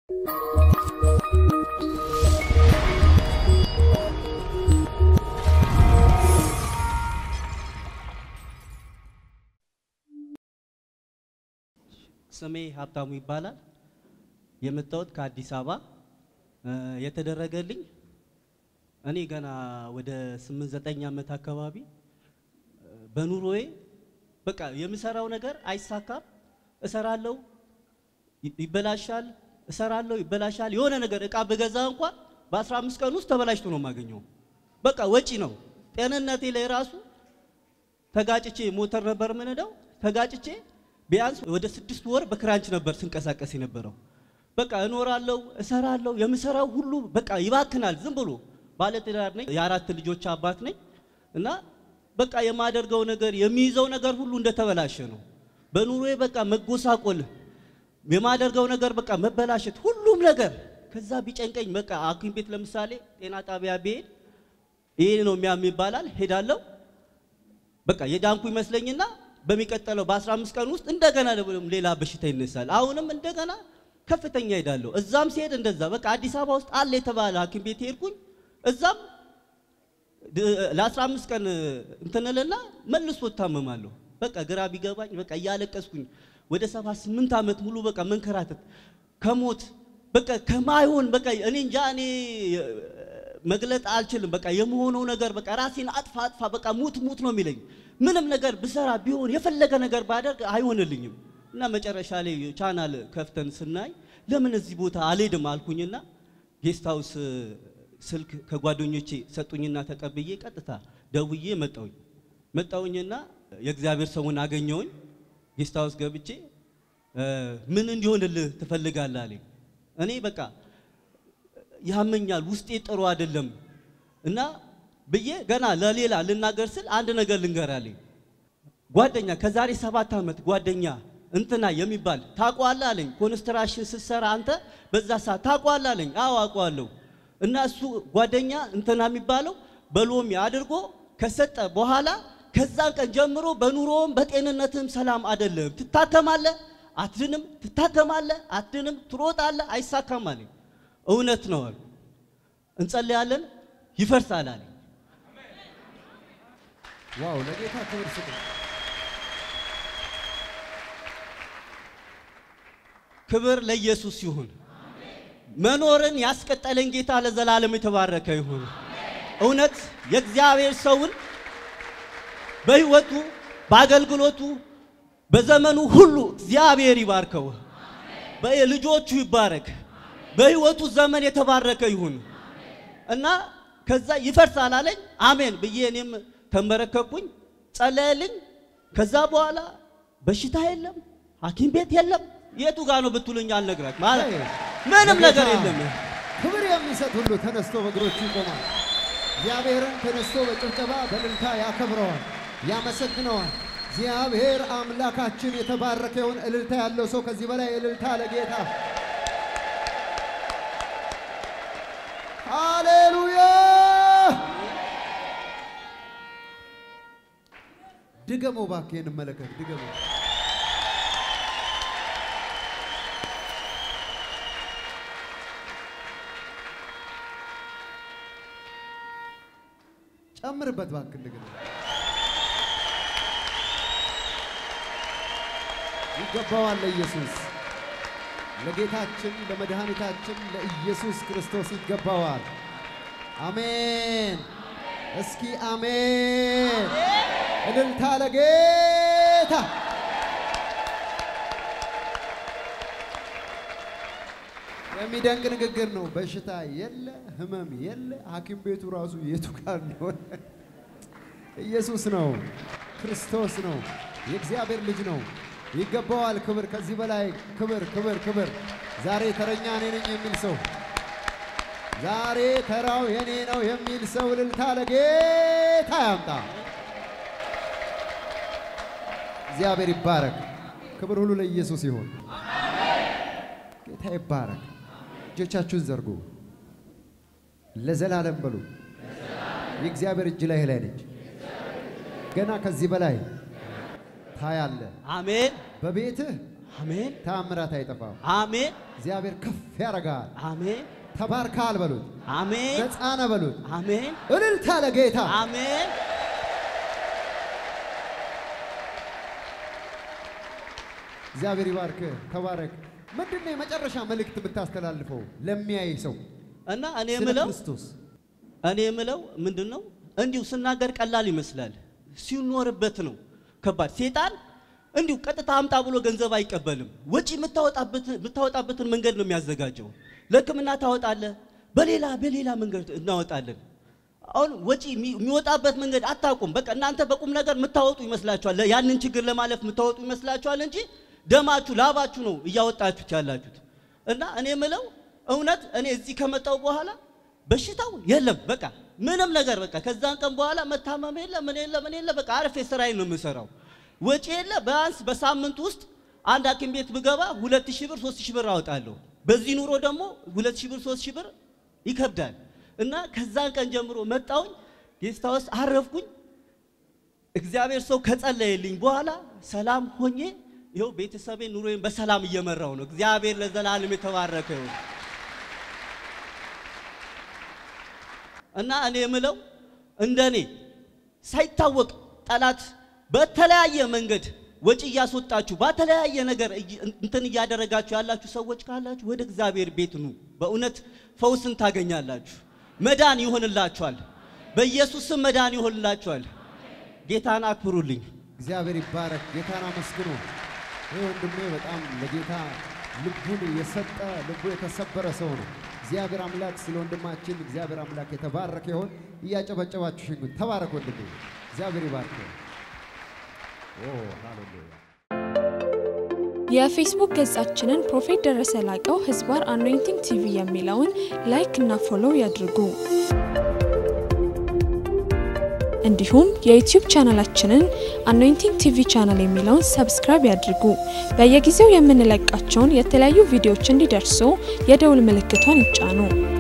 ስሜ ሀብታሙ ይባላል። የመጣሁት ከአዲስ አበባ የተደረገልኝ እኔ ገና ወደ ስምንት ዘጠኝ ዓመት አካባቢ በኑሮዬ በቃ የምሰራው ነገር አይሳካም። እሰራለሁ፣ ይበላሻል፣ እሰራለሁ፣ ይበላሻል። የሆነ ነገር እቃ በገዛ እንኳን በ15 ቀን ውስጥ ተበላሽቶ ነው የማገኘው። በቃ ወጪ ነው። ጤንነቴ ላይ ራሱ ተጋጭቼ ሞተር ነበር ምንደው ተጋጭቼ ቢያንስ ወደ ስድስት ወር በክራንች ነበር ስንቀሳቀስ የነበረው። በቃ እኖራለሁ፣ እሰራለሁ፣ የምሰራው ሁሉ በቃ ይባክናል። ዝም ብሎ ባለትዳር ነኝ፣ የአራት ልጆች አባት ነኝ እና በቃ የማደርገው ነገር የሚይዘው ነገር ሁሉ እንደተበላሸ ነው። በኑሮዬ በቃ መጎሳቆል፣ የማደርገው ነገር በቃ መበላሸት፣ ሁሉም ነገር ከዛ ቢጨንቀኝ በቃ ሐኪም ቤት ለምሳሌ ጤና ጣቢያ ብሄድ ይሄ ነው የሚያም ይባላል። ሄዳለሁ በቃ የዳንኩ ይመስለኝና በሚቀጥለው በ15 ቀን ውስጥ እንደገና ሌላ በሽታ ይነሳል። አሁንም እንደገና ከፍተኛ ሄዳለሁ። እዛም ሲሄድ እንደዛ በቃ አዲስ አበባ ውስጥ አለ የተባለ ሐኪም ቤት ሄድኩኝ። እዛም ለ15 ቀን እንትንልና መልሶ እታመማለሁ። በቃ ግራ ቢገባኝ በቃ እያለቀስኩኝ ወደ 78 ዓመት ሙሉ በቃ መንከራተት ከሞት በቃ ከማይሆን በቃ እኔ እንጃ እኔ መግለጥ አልችልም። በቃ የመሆነው ነገር በቃ ራሴን አጥፋ አጥፋ በቃ ሙት ሙት ነው የሚለኝ። ምንም ነገር ብሰራ ቢሆን የፈለገ ነገር ባደርግ አይሆንልኝም። እና መጨረሻ ላይ ቻናል ከፍተን ስናይ ለምን እዚህ ቦታ አልሄድም አልኩኝና ጌስት ሃውስ ስልክ ከጓደኞቼ ሰጡኝና ተቀብዬ ቀጥታ ደውዬ መጣውኝ መጣውኝና የእግዚአብሔር ሰውን አገኘውኝ። ጌስት ሃውስ ገብቼ ምን እንዲሆንልህ ትፈልጋለህ አለኝ። እኔ በቃ ያመኛል ውስጤ ጥሩ አይደለም እና ብዬ ገና ለሌላ ልናገር ስል አንድ ነገር ልንገራለኝ። ጓደኛ ከዛሬ ሰባት ዓመት ጓደኛ እንትና የሚባል ታውቀዋለህ አለኝ። ኮንስትራክሽን ስትሰራ አንተ በዛ ሰዓት ታውቀዋለህ አለኝ። አዎ አውቀዋለሁ። እና እሱ ጓደኛ እንትና የሚባለው በሎሚ አድርጎ ከሰጠ በኋላ ከዛን ቀን ጀምሮ በኑሮም በጤንነትም ሰላም አይደለም። ትታከማለህ፣ አትድንም፣ ትታከማለህ፣ አትድንም፣ ትሮጣለህ፣ አይሳካም አለኝ። እውነት ነው አሉ። እንጸልያለን፣ ይፈርሳል አለኝ። ዋው! ለጌታ ክብር ስጡ። ክብር ለኢየሱስ ይሁን። መኖርን ያስቀጠለን ጌታ ለዘላለም የተባረከ ይሁን። እውነት የእግዚአብሔር ሰውን በሕይወቱ በአገልግሎቱ በዘመኑ ሁሉ እግዚአብሔር ይባርከው፣ በልጆቹ ይባረክ፣ በሕይወቱ ዘመን የተባረከ ይሁን እና ከዛ ይፈርሳል አለኝ። አሜን ብዬ እኔም ተንበረከኩኝ፣ ጸለየልኝ። ከዛ በኋላ በሽታ የለም፣ ሐኪም ቤት የለም። የቱ ጋር ነው ብትሉኝ አልነግራችሁ ማለት ምንም ነገር የለም። ክብር የሚሰጥ ሁሉ ተነስቶ በእግሮቹ ይቆማል። እግዚአብሔርን ተነስቶ በጭብጨባ በእልልታ ያከብረዋል፣ ያመሰግነዋል። እግዚአብሔር አምላካችን የተባረከ ይሁን። እልልታ ያለው ሰው ከዚህ በላይ እልልታ ለጌታ ሃሌሉያ። ድገመው እባክህ፣ እንመለከት። ድገመው። ጨምርበት እባክህ እንደገና። ይገባዋል ለኢየሱስ ለጌታችን ለመድኃኒታችን ለኢየሱስ ክርስቶስ ይገባዋል። አሜን። እስኪ አሜን። እልልታ ለጌታ። የሚደንቅ ንግግር ነው። በሽታ የለ፣ ህመም የለ። ሐኪም ቤቱ ራሱ የቱ ጋር እንደሆነ ኢየሱስ ነው፣ ክርስቶስ ነው፣ የእግዚአብሔር ልጅ ነው። ይገባዋል ክብር። ከዚህ በላይ ክብር፣ ክብር፣ ክብር። ዛሬ ተረኛ እኔ ነኝ የሚል ሰው ዛሬ ተራው የኔ ነው የሚል ሰው እልልታ ለጌታ ያምጣ። እግዚአብሔር ይባረክ። ክብር ሁሉ ለኢየሱስ ይሁን። ጌታ ይባረክ። እጆቻችሁን ዘርጉ። ለዘላለም በሉ። የእግዚአብሔር እጅ ላይ ላይ ነች። ገና ከዚህ በላይ ታያለ። አሜን በቤትህ አሜን ታምራት አይጠፋም። አሜን እግዚአብሔር ከፍ ያደርጋል። አሜን ተባርካል በሉት፣ አሜን ነፃ ነህ በሉት። አሜን እልልታ ለጌታ አሜን እግዚአብሔር ይባርክ። ተባረክ። ምንድን ነው የመጨረሻ መልእክት የምታስተላልፈው ለሚያይ ሰው እና እኔ ስለ የምለው ክርስቶስ? እኔ የምለው ምንድን ነው እንዲሁ ስናገር ቀላል ይመስላል፣ ሲኖርበት ነው ከባድ። ሴጣን እንዲሁ ቀጥታ አምጣ ብሎ ገንዘብ አይቀበልም። ወጪ የምታወጣበትን የምታወጣበትን መንገድ ነው የሚያዘጋጀው። ለሕክምና ታወጣለህ፣ በሌላ በሌላ መንገድ እናወጣለን። አሁን ወጪ የሚ- የሚወጣበት መንገድ አታውቁም። በቃ እናንተ በቁም ነገር የምታወጡ ይመስላችኋል፣ ለ- ያንን ችግር ለማለፍ የምታወጡ ይመስላችኋል እንጂ ደማችሁ ላባችሁ ነው እያወጣችሁት ያላችሁት። እና እኔ የምለው እውነት እኔ እዚህ ከመጣው በኋላ በሽታው የለም። በቃ ምንም ነገር በቃ ከዛን ቀን በኋላ መታመም የለ ምን የለ ምን የለ በቃ አርፌ ስራዬን ነው የምሰራው። ወጪ የለ ቢያንስ በሳምንት ውስጥ አንድ ሐኪም ቤት ብገባ ሁለት ሺህ ብር ሶስት ሺህ ብር አወጣለሁ። በዚህ ኑሮ ደግሞ ሁለት ሺህ ብር ሶስት ሺህ ብር ይከብዳል። እና ከዛን ቀን ጀምሮ መጣውኝ ጌስት ሃውስ አረፍኩኝ። እግዚአብሔር ሰው ከጸለየልኝ በኋላ ሰላም ሆኜ ይኸው ቤተሰቤን ኑሮዬን በሰላም እየመራው ነው። እግዚአብሔር ለዘላለም የተባረከ ይሁን። እና እኔ የምለው እንደኔ ሳይታወቅ ጠላት በተለያየ መንገድ ወጪ እያስወጣችሁ በተለያየ ነገር እይ- እንትን እያደረጋችሁ ያላችሁ ሰዎች ካላችሁ ወደ እግዚአብሔር ቤት ኑ። በእውነት ፈውስን ታገኛላችሁ። መዳን ይሆንላችኋል። በኢየሱስ ስም መዳን ይሆንላችኋል። ጌታን አክብሩልኝ። እግዚአብሔር ይባረክ። ጌታን አመስግኑ። ይህ ወንድሜ በጣም ለጌታ ልቡን የሰጠ ልቡ የተሰበረ ሰው ነው። እግዚአብሔር አምላክ ስለ ወንድማችን እግዚአብሔር አምላክ የተባረከ ይሆን። እያጨበጨባችሁ ሽጉት ተባረክ ወንድሜ። እግዚአብሔር ይባርክ። ኦ ሃሌሉያ። የፌስቡክ ገጻችንን ፕሮፌት ደረሰ ላቀው ህዝባር አኖይንቲንግ ቲቪ የሚለውን ላይክ እና ፎሎው ያድርጉ። እንዲሁም የዩቲዩብ ቻናላችንን አኖይንቲንግ ቲቪ ቻናል የሚለውን ሰብስክራይብ ያድርጉ። በየጊዜው የምንለቃቸውን የተለያዩ ቪዲዮዎች እንዲደርሱ የደውል ምልክቷን ይጫኑ።